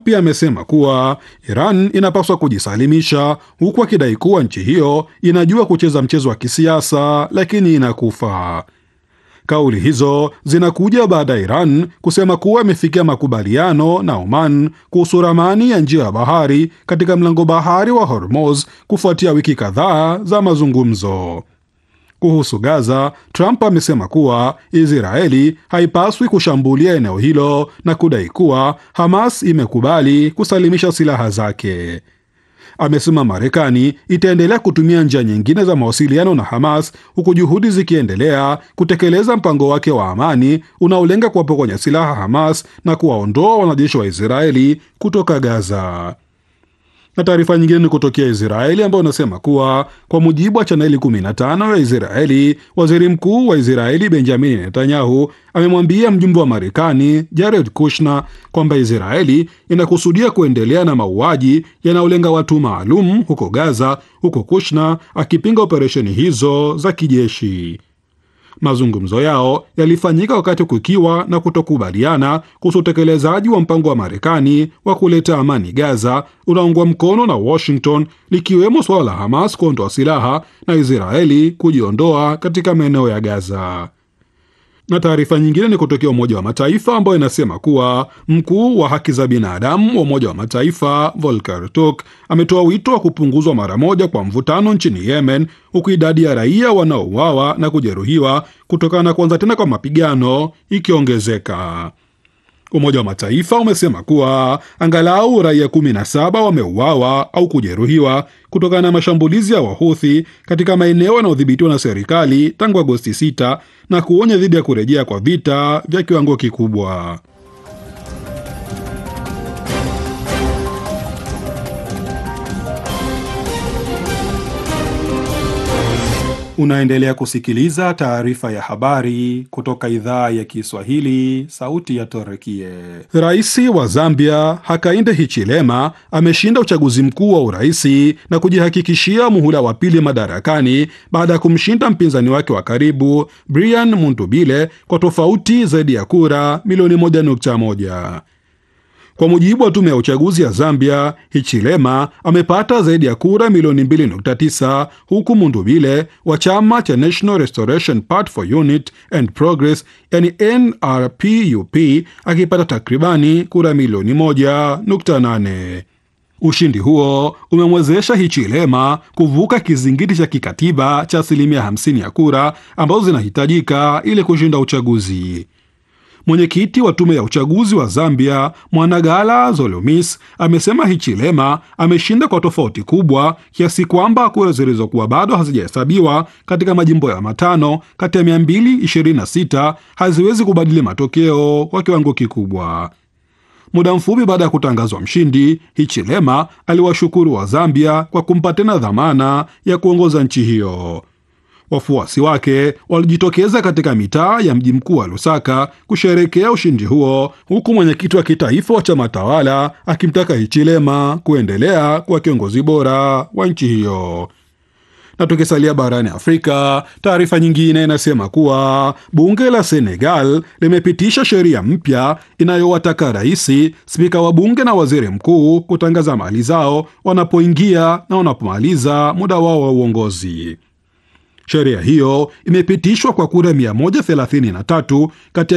Pia amesema kuwa Iran inapaswa kujisalimisha, huku akidai kuwa nchi hiyo inajua kucheza mchezo wa kisiasa lakini inakufa. Kauli hizo zinakuja baada ya Iran kusema kuwa imefikia makubaliano na Oman kuhusu ramani ya njia ya bahari katika mlango bahari wa Hormuz kufuatia wiki kadhaa za mazungumzo. Kuhusu Gaza, Trump amesema kuwa Israeli haipaswi kushambulia eneo hilo na kudai kuwa Hamas imekubali kusalimisha silaha zake. Amesema Marekani itaendelea kutumia njia nyingine za mawasiliano na Hamas huku juhudi zikiendelea kutekeleza mpango wake wa amani unaolenga kuwapokonya silaha Hamas na kuwaondoa wanajeshi wa Israeli kutoka Gaza na taarifa nyingine ni kutokea Israeli ambayo unasema kuwa kwa mujibu wa chaneli 15 ya Israeli, waziri mkuu wa Israeli Benjamin Netanyahu amemwambia mjumbe wa Marekani Jared Kushner kwamba Israeli inakusudia kuendelea na mauaji yanayolenga watu maalum huko Gaza, huko Kushner akipinga operesheni hizo za kijeshi. Mazungumzo yao yalifanyika wakati kukiwa na kutokubaliana kuhusu utekelezaji wa mpango wa Marekani wa kuleta amani Gaza unaungwa mkono na Washington, likiwemo suala la Hamas kuondoa silaha na Israeli kujiondoa katika maeneo ya Gaza. Na taarifa nyingine ni kutokea Umoja wa Mataifa ambayo inasema kuwa mkuu wa haki za binadamu wa Umoja wa Mataifa Volker Turk ametoa wito wa kupunguzwa mara moja kwa mvutano nchini Yemen, huku idadi ya raia wanaouawa na kujeruhiwa kutokana na kuanza tena kwa mapigano ikiongezeka. Umoja wa Mataifa umesema kuwa angalau raia 17 wameuawa au kujeruhiwa kutokana na mashambulizi ya Wahuthi katika maeneo yanayodhibitiwa na serikali tangu Agosti 6 na kuonya dhidi ya kurejea kwa vita vya kiwango kikubwa. Unaendelea kusikiliza taarifa ya habari kutoka idhaa ya Kiswahili, sauti ya Torekie. Rais wa Zambia Hakainde Hichilema ameshinda uchaguzi mkuu wa uraisi na kujihakikishia muhula wa pili madarakani baada ya kumshinda mpinzani wake wa karibu Brian Muntubile kwa tofauti zaidi ya kura milioni 1.1. Kwa mujibu wa tume ya uchaguzi ya Zambia, Hichilema amepata zaidi ya kura milioni 2.9 huku Mundubile wa chama cha National Restoration Party for Unity and Progress yani NRPUP akipata takribani kura milioni 1.8. Ushindi huo umemwezesha Hichilema kuvuka kizingiti cha kikatiba cha asilimia 50 ya kura ambazo zinahitajika ili kushinda uchaguzi. Mwenyekiti wa tume ya uchaguzi wa Zambia Mwanagala Zolomis amesema Hichilema ameshinda kwa tofauti kubwa kiasi kwamba kura zilizokuwa bado hazijahesabiwa katika majimbo ya matano kati ya 226 haziwezi kubadili matokeo kwa kiwango kikubwa. Muda mfupi baada ya kutangazwa mshindi, Hichilema aliwashukuru wa Zambia kwa kumpa tena dhamana ya kuongoza nchi hiyo. Wafuasi wake walijitokeza katika mitaa ya mji mkuu wa Lusaka kusherekea ushindi huo, huku mwenyekiti wa kitaifa wa chama tawala akimtaka Hichilema kuendelea kuwa kiongozi bora wa nchi hiyo. Na tukisalia barani Afrika, taarifa nyingine inasema kuwa bunge la Senegal limepitisha sheria mpya inayowataka rais, spika wa bunge na waziri mkuu kutangaza mali zao wanapoingia na wanapomaliza muda wao wa uongozi. Sheria hiyo imepitishwa kwa kura 133 kati ya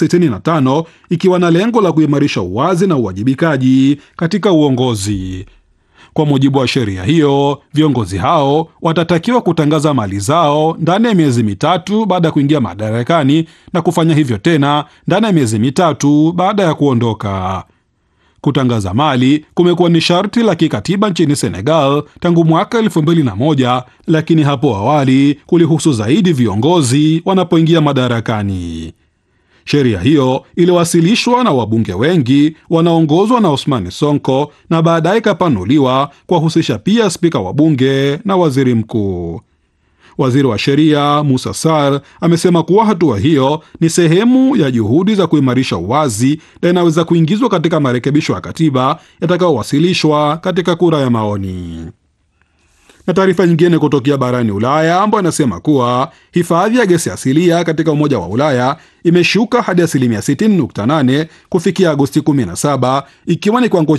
165 ikiwa na lengo la kuimarisha uwazi na uwajibikaji katika uongozi. Kwa mujibu wa sheria hiyo, viongozi hao watatakiwa kutangaza mali zao ndani ya miezi mitatu baada ya kuingia madarakani na kufanya hivyo tena ndani ya miezi mitatu baada ya kuondoka. Kutangaza mali kumekuwa ni sharti la kikatiba nchini Senegal tangu mwaka elfu mbili na moja, lakini hapo awali kulihusu zaidi viongozi wanapoingia madarakani. Sheria hiyo iliwasilishwa na wabunge wengi wanaongozwa na Osmani Sonko na baadaye ikapanuliwa kuwahusisha pia spika wa bunge na waziri mkuu. Waziri wa sheria Musa Sar amesema kuwa hatua hiyo ni sehemu ya juhudi za kuimarisha uwazi na inaweza kuingizwa katika marekebisho ya katiba yatakayowasilishwa katika kura ya maoni. Na taarifa nyingine kutokea barani Ulaya ambayo inasema kuwa hifadhi ya gesi asilia katika Umoja wa Ulaya imeshuka hadi asilimia 60.8 kufikia Agosti 17 ikiwa ni kiwango